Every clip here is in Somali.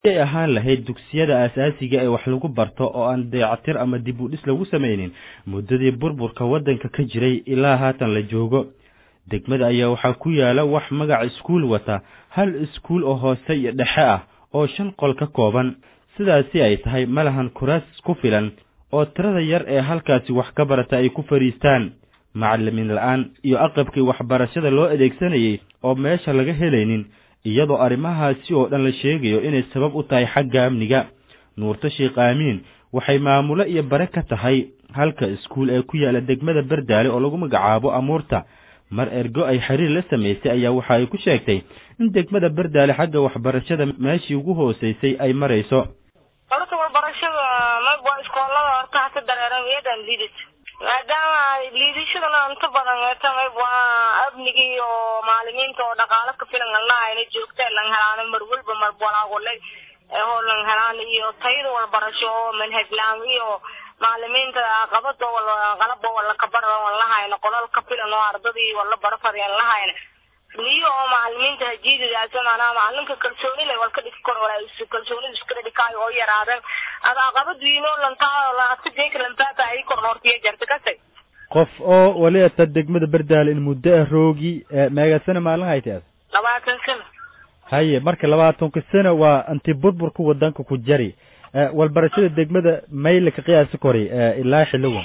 ay ahaan lahayd dugsiyada aasaasiga ee wax lagu barto oo aan dayactir ama dib u dhis lagu samaynin muddadii burburka waddanka ka jiray ilaa haatan la joogo degmada ayaa waxaa ku yaala wax magac iskuul wata hal iskuul oo hoose iyo dhexe ah oo shan qol ka kooban sidaasi ay tahay ma lahan kuraas ku filan oo tirada yar ee halkaasi wax ka barata ay ku fadhiistaan macalimiin la-aan iyo aqabkii waxbarashada loo adeegsanayay oo meesha laga helaynin iyadoo arrimahaasi oo dhan la sheegayo inay sabab u tahay xagga amniga nuurto sheekh aamiin waxay maamulo iyo bare ka tahay halka iskuul ee ku yaala degmada berdaale oo lagu magacaabo amuurta mar ergo ay xiriir la samaysay ayaa waxa ay ku sheegtay in degmada berdaale xagga waxbarashada meeshii ugu hooseysay ay marayso horta waxbarashada maba iskoolada horta hata dareeran iyadan liidid maadaama liidashadana inta badan eta mayb waa amniga iyo maalimiinta oo dhaqaalo ka filan alnahayna joogta lang helaano mar walba marwalaagole oo lang helaan iyo tayada waxbarasho oo manhajlaan iyo maalimiinta qabada qalaba wala kabar walahayna qolal ka filan oo ardadii wala barafadeen lahayna niyo oo macalimiinta hajiididaas maanaa macalinka kalsooni leh walka dhigi karo walaa kalsoonida iskala dhikaayo oo yaraadan ada qabadiino lantaa laadka jeeka lantaata ay kor hortiya jarta kasay qof oo wali ata degmada berdaale in muddo ah roogi meegasana maalin haytaas labaatan sano haye marka labaatanka sano waa anti burburka wadanka ku jari walbarashada degmada mayle ka qiyaasi koray ilaa xiliwan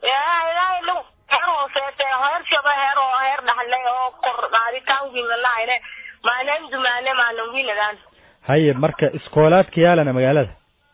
ilaa ilaa heer hooseete heer shaba heer oo heer dhaxle oo kor qaaditaan wiilalahayne maalin dumaane maalin wiiladaan haye marka iskoolaadka yaalana magaalada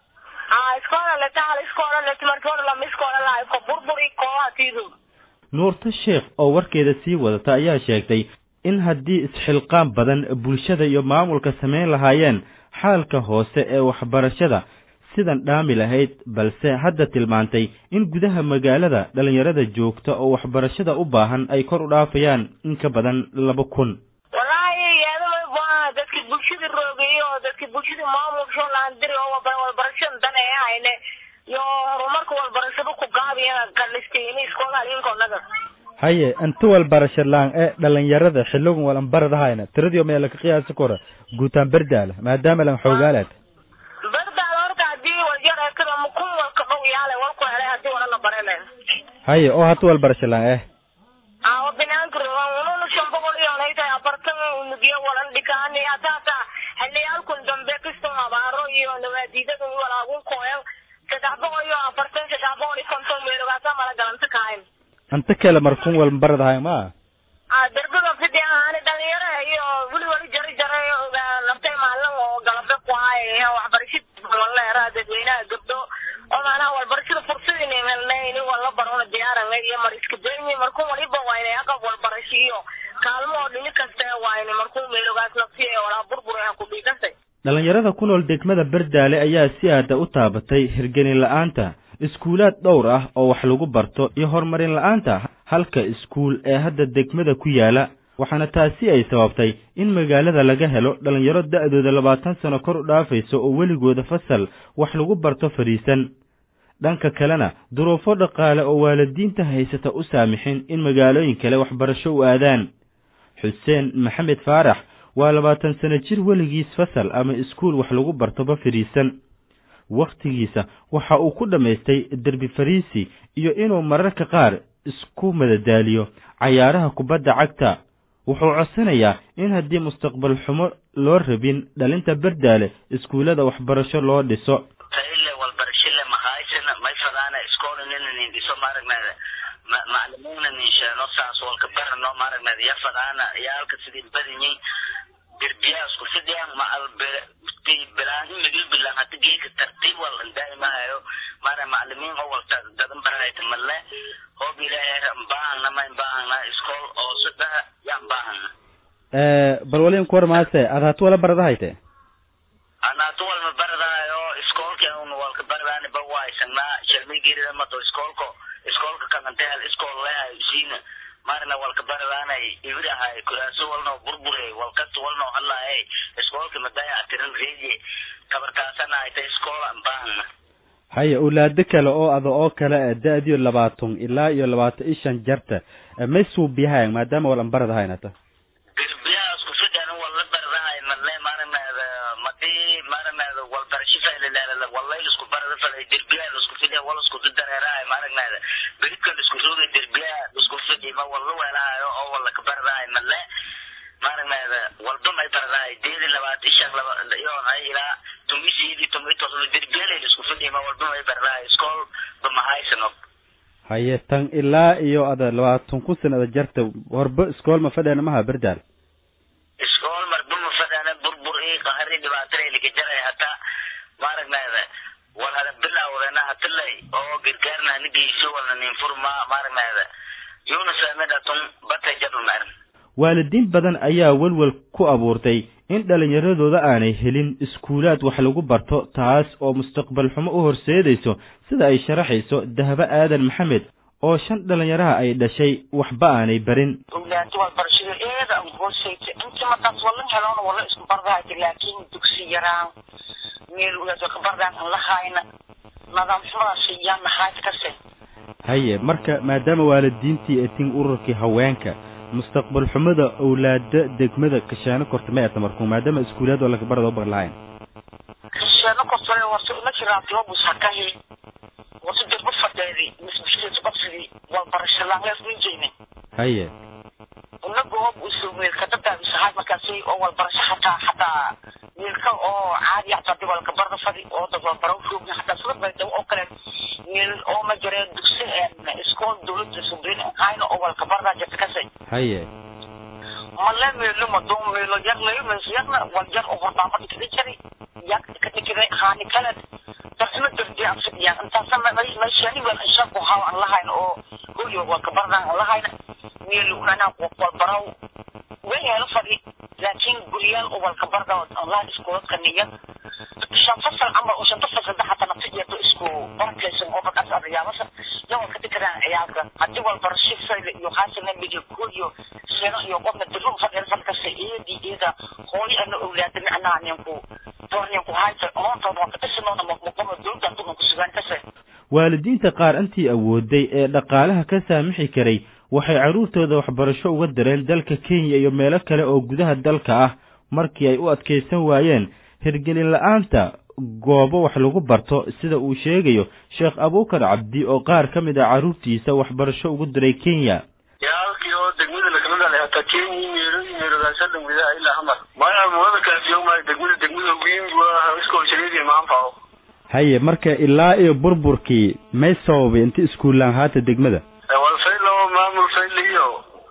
ha iskoola letaal iskoola letimarkoola lama iskoola lahay ko burburi kooha tiidu nuurta sheekh oo warkeeda sii wadata ayaa sheegtay in haddii isxilqaan badan bulshada iyo maamulka samayn lahaayeen xaalka hoose ee waxbarashada sidan dhaami lahayd balse hadda tilmaantay in gudaha magaalada dhalinyarada joogta oo waxbarashada u baahan ay kor u dhaafayaan in ka badan laba kun wallaahi yeedama dadki bulshada roogeeye oo dadki bulshada maamulka laandiri oo walbarashada dan ee hayne iyo horumarka walbarashada ku gaabiyana kalisteyni iskoolaalinkonaga haye inta walbarasho laan ee dhalinyarada xiligan walanbaradahayna tiradii meela ka qiyaasi kora guutaan berdaala maadaama lan xoogaalaad berdaala horta hadii walyar ekada kun walka dhow yaale walku helay hadii wala la barele haye oo hata walbarasho laan eh awo binaanka ununa shan boqol iyo naytahay afartan unugiyo walan dhikaani hataata xiliyaalkun dambe kiston abaaro iyo nawaadiidada walaagun kooyan saddex boqol iyo afartan saddex boqol iyo konton meelogaasa mala galanta kahayn anta kale markun walbaradahay ma darbada fidi ahaani dhalinyaro iyo weli weli jari jaray naftay maalin oo galabe ku haay waxbarashada waleera dadweynaha gabdho oo maanaha walbarashada fursadina helnay ini wala barona diyaaranga iyo mar iska dayni markun waliba wayne aqab walbarasho iyo kaalmo oo dhini kaste wayne markun meelogaas nafsiya walaa burbur ha ku dhiikastay dhalinyarada ku nool degmada berdaale ayaa si aada u taabatay hirgelin la-aanta iskuulaad dhowr ah oo wax lagu barto iyo horumarin la-aanta halka iskuul ee hadda degmada ku yaala waxaana taasi ay sababtay in magaalada laga helo dhalinyaro da-dooda labaatan sano kor u dhaafayso oo weligooda fasal wax lagu barto fadhiisan dhanka kalena duruufo dhaqaale oo waalidiinta haysata u saamixin in magaalooyin kale waxbarasho u aadaan xuseen maxamed faarax waa labaatan sano jir weligiis fasal ama iskuul wax lagu bartoba fadhiisan wakhtigiisa waxa uu ku dhammaystay derbi fariisi iyo inuu mararka qaar isku madadaaliyo cayaaraha kubadda cagta wuxuu codsanayaa in haddii mustaqbal xumo loo rabin dhalinta berdaale iskuullada waxbarasho loo dhiso taile walbarashile mahaysana may fadaana iskoolnina nin dhiso maaragnaada macalimiinna nin sheeno saas walka barano maaragnaada ya fadaana yaalka sidii badinyin derbiyaasku fidiyaan macal bilaanhi migil bilaan hada geeka tartiib wal daa'imahayo mara macalimiin oo walta dadan barahayta malle hoob ilaahay baahana mayn baahana iskool oo sadaha yaan baahana bal walin kuwar maase ad hatu wala baradahayte anaatu walma baradahayo iskoolka un walka baradaani ba waaysannaa shalmigeerida mato iskoolko iskoolka kanantehal iskool lehay siina marna walka baradaanay ibirahay kuraaso walno burbure walkasta walno hadlahay iskoolka madaya atiran reedye kabarkaasana ayta iskoola baahana haye ulaado kale oo ada oo kale da-diyo labaatan ilaa iyo labaatan iyo shan jarta may suubiyahayan maadaama walan baradahaynata derbiyaha isku fidan wala baradahay malle maranaada madii maranaada galay derbiyaa laisku fidhiya wal isku dareeraay maaragnaada beribka laisku roogay derbiyaa laisku fidhi ma wal la weelaayo oo wal laka baradaay male maaragnaada walba may baradaay deedi labaad ishan laba iyoon ay ilaa tumisiidi tumitoslo derbiyaalay laisku fidhi ma walba may baradaay iskool ba mahaysano haye tan ilaa iyo ada labaatan kun sanada jarta horba iskool ma fadheena maha berdaal iskool marba ma fadheena burbur ii qahari dhibaatana lika jaray hataa maaragnaada wal hada bilawdena hatilay oo gargaarna nigeyso walna ninfurma maaragnaada yuna saamidhatun batay jadulmaarin waalidiin badan ayaa welwel ku abuurtay in dhallinyaradooda aanay helin iskuulaad wax lagu barto taas oo mustaqbal xumo u horseedayso sida ay sharaxayso dahabo aadan maxamed oo shan dhallinyaraha ay dhashay waxba aanay barin awlaadi waxbarashada eeda aan hooseyta inta markaas wala heloona wala isku bardahayta laakiin dugsi yaraan meel walaad ka bardaan aan la hayna nidaam xumadaas yaa nahayd kase haye marka maadaama waalidiintii etin ururkii haweenka mustaqbal xumada awlaada degmada kashaano korta ma eta markuu maadaama iskuulaad oo laga barada ubar lahayn kashaano kortale wase una jiraa globus hakahi wase derba fadheedi misbishkeesu qabsidii walbarasho laangees ninjeyne haye una goob usu weelka dadaadisahay markaasi oo walbarasho hataa hataa weelka oo caadi hataa di walka barda fadi oo dad walbaro roogna hataa sida baydaw oo kale meel oo ma jireen dugsi iskool dawladda subriin hayna oo walka bardaa jirta kase haye male meelo madon meelo yarnayo mees yarna wal yar oo hordaama dhikada jari yak ka dhikada haani kale dartima dardi aan fidiyaan intaasa meeshani wel insha ku haw aan lahayn oo hoyo walka bardaan aan lahayna meelo unanaa walbaraw way helo fadhi laakiin guryaal oo walka barda aan lahayn iskooladka niya shan fasal camal oo shanta fasal daxata naftigeedo isku barakaysan oo markaas adayaabasa yan walka dhikadaan ciyaalka haddii walbarasho fayla iyo haasana midiya kuhoriyo seno iyo qofna dirum fadheen falkasa eedi eeda hooyo ana owlaada micnaha ninku doorninku hayta oontooda waa kadhisinoona maqmaqoma dowladda dugan kusugaan kase waalidiinta qaar intii awooday ee dhaqaalaha ka saamixi karay waxay carruurtooda waxbarasho uga dareen dalka kenya iyo meelo kale oo gudaha dalka ah markii ay u adkaysan waayeen hirgelin la-aanta goobo wax lagu barto sida uu sheegayo sheekh abuukar cabdi oo qaar ka mid ah carruurtiisa waxbarasho ugu diray kenya yaalkii oo degmada lakala dhalay hataa kenya meelo meelogaasa dhamwida ilaa hamar maya muwada kaafiyo maayo degmada degmada weyn waa iskoo shariidi maanfao haye marka ilaa iyo burburkii may sababay inta iskuullaan haata degmada wal fayl oo maamul fayl iyo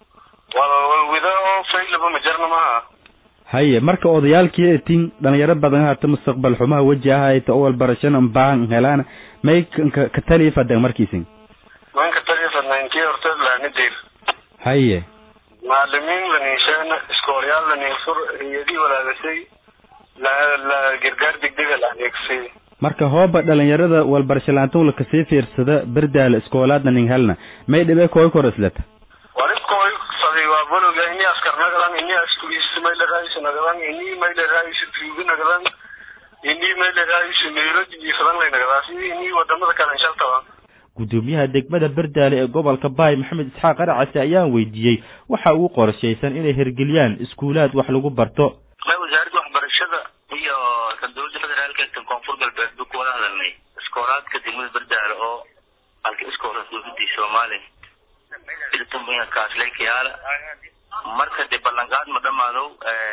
wal walwida oo faylaba majarna maaha haye marka odayaalkii etin dhalinyaro badan haata mustaqbal xumaha weji ahayta oo walbarashana baahan helaan may ka taliya fadan markiisin manka taliya intii horta laanideer haye macalimiin laninshaana iskoolyaal laninsur iyadii walaagasay la la gargaar degdega la adeegsay marka hooba dhalinyarada walbarasho laantan lakasii fiirsada berdaala iskoolaadna nin helna may dhibe kooy koraslata waribkooy fadi waa bologa ini askar nagadan ini askuriis mayla raayis nagadan ini mayla raayis tuugi nagadan ini mayla raayis meelo jiifadan lay nagadaas ini wadamada kale inshaltaban guddoomiyaha degmada berdaale ee gobolka baay maxamed isxaaq aracase ayaan weydiiyey waxa ugu qorshaysan inay hirgeliyaan iskuulaad wax lagu barto wasaaradda waxbarashada iyo kan dowladda federaalka kan koonfur galbeed bu kuwada hadalnay iskoolaadka degmada berdaale oo halka iskoolaad dowladii soomaaliya iltumbiga kaasleykayaala marka dee ballanqaad ma dhamaadow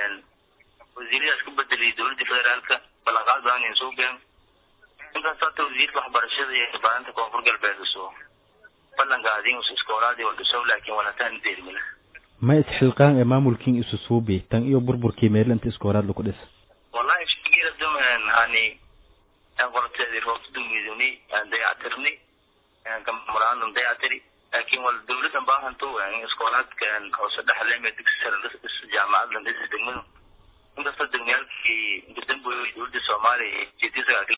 wasiiradaas ku bedelay dowladda federaalka ballanqaad badan in soo gaan inkaas hata wasiirka waxbarashada iyo baarinta koonfur galbeed usoo ballanqaadin iskoolaadii waldhisow laakiin walataan deermila ma isxilqaan ee maamulkiin isu suubi tan iyo burburkii meelo inta iskoolaad lagu dhis wallahi shaqeeda dumen hani qorteedi roobta dumiduni dayacatirni kamamulaanum dayactiri laakiin wal dowladan baahanto iskoolaadkan hoose dhexleeme dugsi sare jaamacadan dhis degmadu inkastoo degmayaalkii gadamboy dowladda soomaaliya jeedisa